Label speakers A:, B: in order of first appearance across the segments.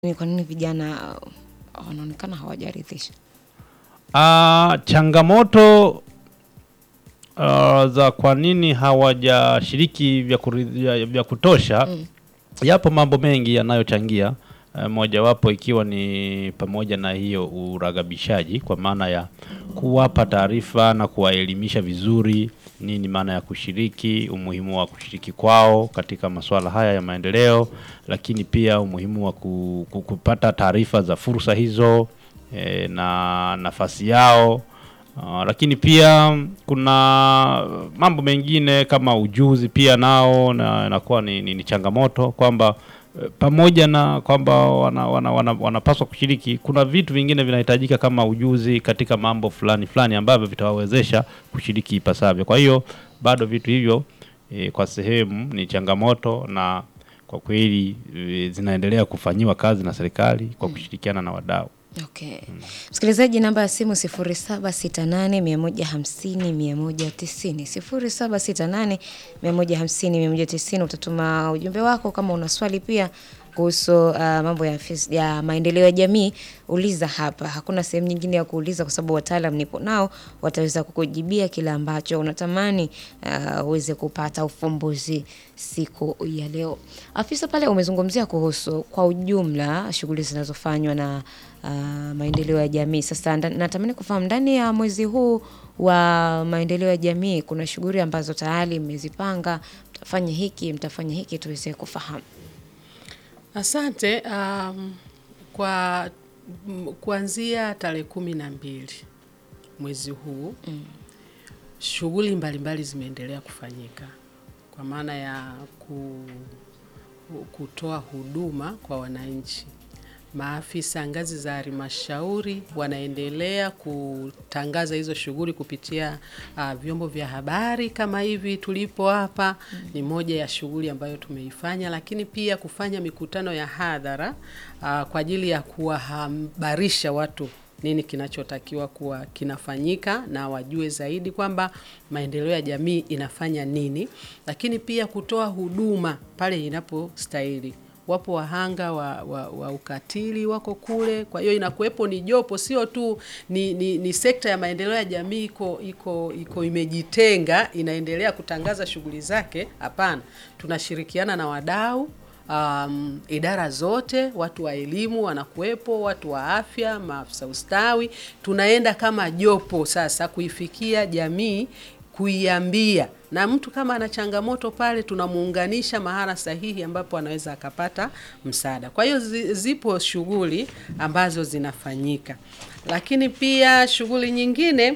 A: Ni kwa nini vijana uh, wanaonekana hawajaridhisha?
B: Ah, changamoto ah, za kwa nini hawajashiriki vya, kuridhi- vya kutosha
A: Mm.
B: yapo mambo mengi yanayochangia eh, mojawapo ikiwa ni pamoja na hiyo uragabishaji kwa maana ya kuwapa taarifa na kuwaelimisha vizuri nini maana ya kushiriki, umuhimu wa kushiriki kwao katika masuala haya ya maendeleo, lakini pia umuhimu wa ku- ku- kupata taarifa za fursa hizo eh, na nafasi yao. Uh, lakini pia kuna mambo mengine kama ujuzi pia nao na inakuwa ni, ni, ni changamoto kwamba eh, pamoja na kwamba wana, wana, wana, wanapaswa kushiriki, kuna vitu vingine vinahitajika kama ujuzi katika mambo fulani fulani ambavyo vitawawezesha kushiriki ipasavyo. Kwa hiyo bado vitu hivyo eh, kwa sehemu ni changamoto na kwa kweli eh, zinaendelea kufanyiwa kazi na serikali kwa kushirikiana na wadau.
A: Okay. Msikilizaji, namba ya simu 0768150190, 0768150190. Utatuma ujumbe wako kama una swali pia kuhusu uh, mambo ya, fis- ya maendeleo ya jamii, uliza hapa. Hakuna sehemu nyingine ya kuuliza kwa sababu wataalam nipo nao, wataweza kukujibia kile ambacho unatamani uh, uweze kupata ufumbuzi siku ya leo. Afisa pale umezungumzia kuhusu kwa ujumla shughuli zinazofanywa na uh, maendeleo ya jamii. Sasa nda- natamani kufahamu ndani ya mwezi huu wa maendeleo ya jamii kuna shughuli ambazo tayari mmezipanga, mtafanya hiki, mtafanya hiki, tuweze kufahamu.
C: Asante. Um, kwa m- kuanzia tarehe kumi na mbili mwezi huu
A: Mm.
C: shughuli mbalimbali zimeendelea kufanyika kwa maana ya ku, kutoa huduma kwa wananchi. Maafisa ngazi za halmashauri wanaendelea kutangaza hizo shughuli kupitia uh, vyombo vya habari kama hivi tulipo hapa. Ni moja ya shughuli ambayo tumeifanya, lakini pia kufanya mikutano ya hadhara uh, kwa ajili ya kuwahabarisha watu nini kinachotakiwa kuwa kinafanyika na wajue zaidi kwamba maendeleo ya jamii inafanya nini, lakini pia kutoa huduma pale inapostahili. Wapo wahanga wa, wa, wa ukatili wako kule, kwa hiyo inakuwepo ni jopo, sio tu ni, ni, ni sekta ya maendeleo ya jamii iko iko iko imejitenga inaendelea kutangaza shughuli zake. Hapana, tunashirikiana na wadau um, idara zote, watu wa elimu wanakuwepo, watu wa afya, maafisa ustawi. Tunaenda kama jopo sasa kuifikia jamii, kuiambia, na mtu kama ana changamoto pale, tunamuunganisha mahala sahihi ambapo anaweza akapata msaada. Kwa hiyo zi- zipo shughuli ambazo zinafanyika, lakini pia shughuli nyingine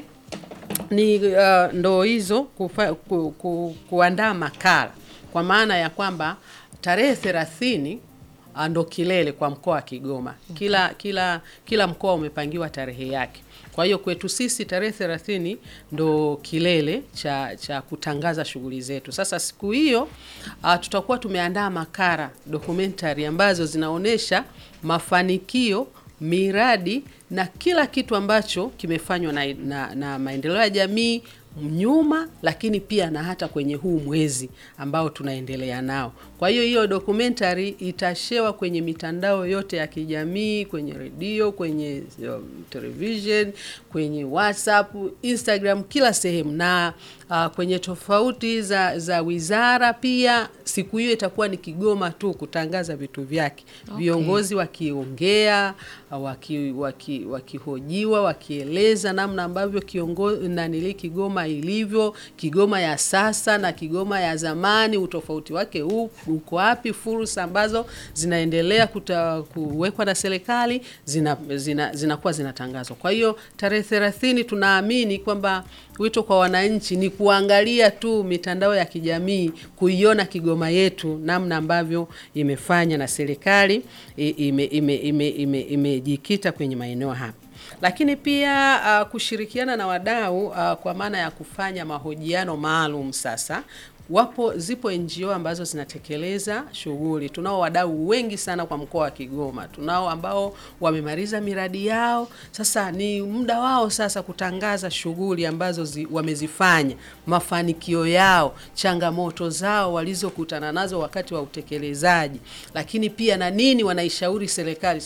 C: ni uh, ndo hizo kufa, ku, ku, kuandaa makala kwa maana ya kwamba tarehe thelathini ah, ndo kilele kwa mkoa wa Kigoma. Kila kila kila mkoa umepangiwa tarehe yake. Kwa hiyo kwetu sisi tarehe thelathini ndo kilele cha cha kutangaza shughuli zetu. Sasa siku hiyo uh, tutakuwa tumeandaa makala documentary ambazo zinaonyesha mafanikio miradi na kila kitu ambacho kimefanywa na, na, na maendeleo ya jamii nyuma, lakini pia na hata kwenye huu mwezi ambao tunaendelea nao. Kwa hiyo hiyo documentary itashewa kwenye mitandao yote ya kijamii, kwenye redio, kwenye um, television, kwenye WhatsApp, Instagram, kila sehemu na uh, kwenye tofauti za, za wizara pia. Siku hiyo itakuwa ni Kigoma tu kutangaza vitu vyake
A: Okay.
C: viongozi wakiongea waki, waki, wakihojiwa wakieleza namna ambavyo kiongozi nanili Kigoma ilivyo, Kigoma ya sasa na Kigoma ya zamani, utofauti wake huu uko wapi, fursa ambazo zinaendelea kuta, kuwekwa na serikali zinakuwa zina, zinakuwa zinatangazwa. Kwa hiyo tarehe thelathini tunaamini kwamba wito kwa wananchi ni kuangalia tu mitandao ya kijamii, kuiona Kigoma yetu namna ambavyo imefanya na serikali i- ime- ime- ime- ime- imejikita kwenye maeneo hapa lakini pia uh, kushirikiana na wadau uh, kwa maana ya kufanya mahojiano maalum sasa wapo zipo NGO ambazo zinatekeleza shughuli. Tunao wadau wengi sana kwa mkoa wa Kigoma, tunao ambao wamemaliza miradi yao. Sasa ni muda wao sasa kutangaza shughuli ambazo zi, wamezifanya, mafanikio yao, changamoto zao walizokutana nazo wakati wa utekelezaji, lakini pia na nini wanaishauri serikali